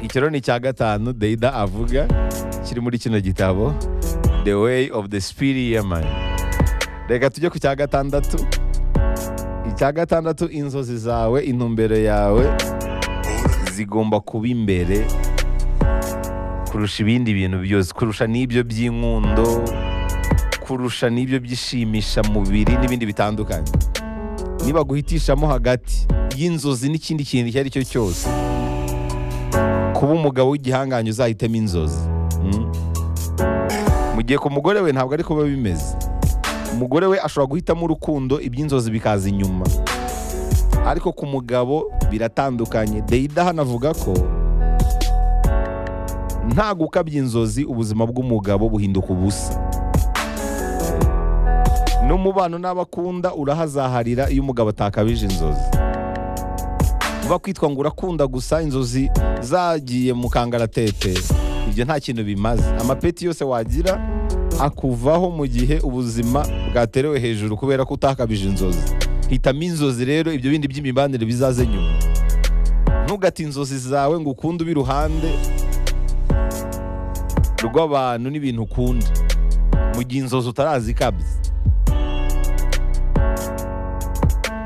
ikiro ni icya gatanu deida avuga kiri muri kino gitabo the way of the spirit man reka tujye ku cya gatandatu icya gatandatu inzozi zawe intumbero yawe zigomba kuba imbere kurusha ibindi bintu byose kurusha n'ibyo by'inkundo kurusha n'ibyo byishimisha mubiri n'ibindi bitandukanye niba guhitishamo hagati y'inzozi n'ikindi kintu icyo ari cyo cyose kuba umugabo w'igihangange uzahitemo inzozi Mm. mu gihe ku mugore we ntabwo ari kuba bimeze umugore we ashobora guhitamo urukundo iby'inzozi bikaza inyuma ariko ku mugabo biratandukanye deida hano avuga ko nta gukabya inzozi ubuzima bw'umugabo buhinduka ubusa n'umubano n'abakunda urahazaharira iyo umugabo atakabije inzozi uba kwitwa ngo urakunda gusa inzozi zagiye mu kangaratete ibyo nta kintu bimaze amapeti yose wagira akuvaho mu gihe ubuzima bwaterewe hejuru kubera ko utakabije inzozi hitamo inzozi rero ibyo bindi by'imibanire bizaze nyuma ntugate inzozi zawe ngo ukunde ube iruhande rw'abantu n'ibintu ukunda mu gihe inzozi utarazikabya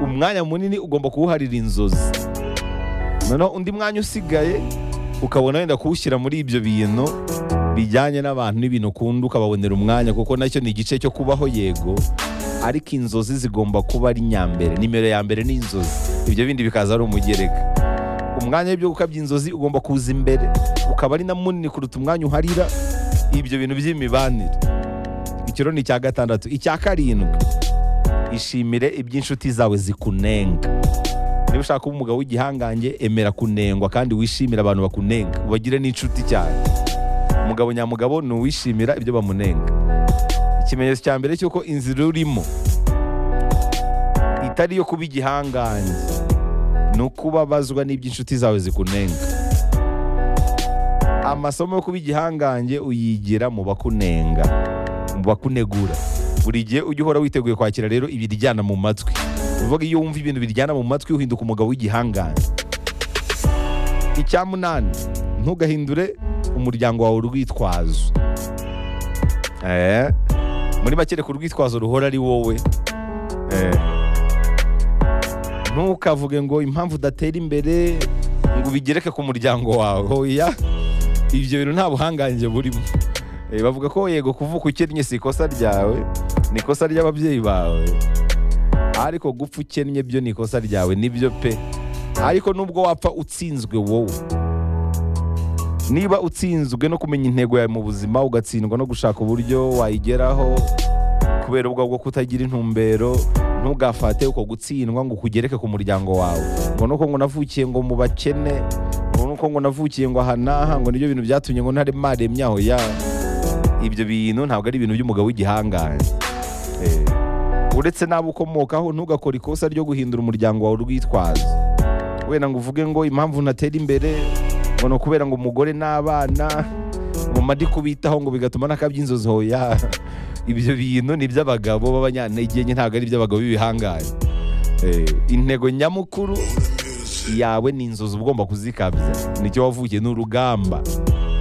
umwanya munini ugomba kuwuharira inzozi noneho undi mwanya usigaye ukabona wenda kuwushyira muri ibyo bintu bijyanye n'abantu n'ibintu ukunda ukababonera umwanya kuko nacyo ni igice cyo kubaho yego ariko inzozi zigomba kuba ari nyambere nimero ya mbere ni inzozi ibyo bindi bikaza ari umugereka umwanya w'ibyo gukabya inzozi ugomba kuza imbere ukaba ari na munini kuruta umwanya uharira ibyo bintu by'imibanire icyo rero ni icya gatandatu icya karindwi ishimire iby'inshuti zawe zikunenga niba ushaka kuba umugabo w'igihangange emera kunengwa kandi wishimire abantu bakunenga ubagire n'inshuti cyane umugabo nyamugabo ni uwishimira ibyo bamunenga ikimenyetso cya mbere cy'uko inzira urimo itari iyo kuba igihangange ni ukubabazwa n'ibyo inshuti zawe zikunenga amasomo yo kuba igihangange uyigira mu bakunenga mu bakunegura buri gihe ujya uhora witeguye kwakira rero ibiryana mu matwi uvuga iyo wumva ibintu biryana mu matwi uhinduka umugabo w'igihangange icya munani ntugahindure umuryango wawe urwitwazo Eh, muri make reka urwitwazo ruhora ari wowe Eh. ntukavuge ngo impamvu udatera imbere ngo ubigereke ku muryango wawe hoya ibyo bintu nta buhangange burimo Eh, bavuga ko yego kuvuka ukennye si ikosa ryawe ni ikosa ry'ababyeyi bawe ariko gupfa ukennye byo ni ikosa ryawe nibyo pe ariko nubwo wapfa utsinzwe wowe niba utsinzwe no kumenya intego yawe mu buzima ugatsindwa no gushaka uburyo wayigeraho kubera ubwo bwo kutagira intumbero ntugafate uko gutsindwa ngo ukugereke ku muryango wawe ngo nuko ngo navukiye ngo mu bakene ngo nuko ngo navukiye ngo aha n'aha ngo nibyo bintu byatumye ngo ntare maremye aho ya ibyo bintu ntabwo ari ibintu by'umugabo w'igihangange Eh, uretse n'abo ukomokaho ntugakore ikosa ryo guhindura umuryango wawe urwitwazo wenda ngo uvuge ngo impamvu ntatera imbere ngo ni ukubera ngo umugore n'abana ngo madi kubitaho ngo bigatuma nakabya inzozi hoya ibyo bintu ni iby'abagabo b'abanyantege nke ntabwo ari iby'abagabo b'ibihangange Eh, intego nyamukuru yawe ni inzozi uba ugomba kuzikabya nicyo wavukiye ni urugamba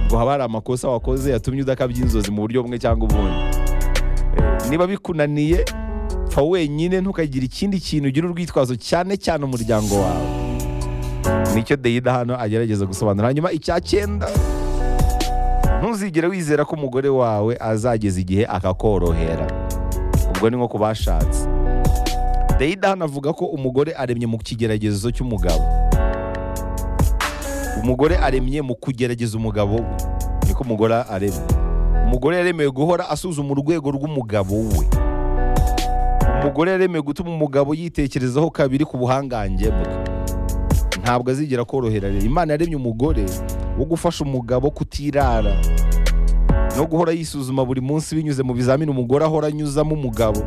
ngo haba hari amakosa wakoze yatumye udakabya inzozi mu buryo bumwe cyangwa ubundi niba bikunaniye pfa wenyine ntukagire ikindi kintu ugira urwitwazo cyane cyane umuryango wawe nicyo deyida hano agerageza gusobanura hanyuma icya cyenda ntuzigere wizera ko umugore wawe azageza igihe akakorohera ubwo ni nko ku bashatse deyida hano avuga ko umugore aremye mu kigeragezo cy'umugabo umugore aremye mu kugerageza umugabo we niko umugore aremye umugore yaremewe guhora asuzuma urwego rw'umugabo we umugore yaremewe gutuma umugabo yitekerezaho kabiri ku buhangange bwe ntabwo azigera korohera rero imana yaremye umugore wo gufasha umugabo kutirara no guhora yisuzuma buri munsi binyuze mu bizamini umugore ahora anyuzamo umugabo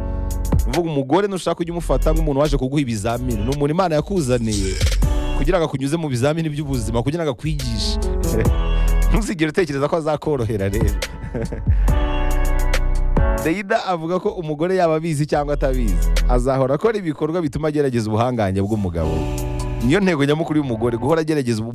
uvuga umugore ntushaka ujya umufata nk'umuntu waje kuguha ibizamini ni umuntu imana yakuzaniye kugira ngo akunyuze mu bizamini by'ubuzima kugira ngo akwigishe ntuzigere utekereza ko azakorohera rero Deida avuga ko umugore yaba abizi cyangwa atabizi azahora akora ibikorwa bituma agerageza ubuhangange bw'umugabo niyo ntego nyamukuru y'umugore guhora agerageza ubu-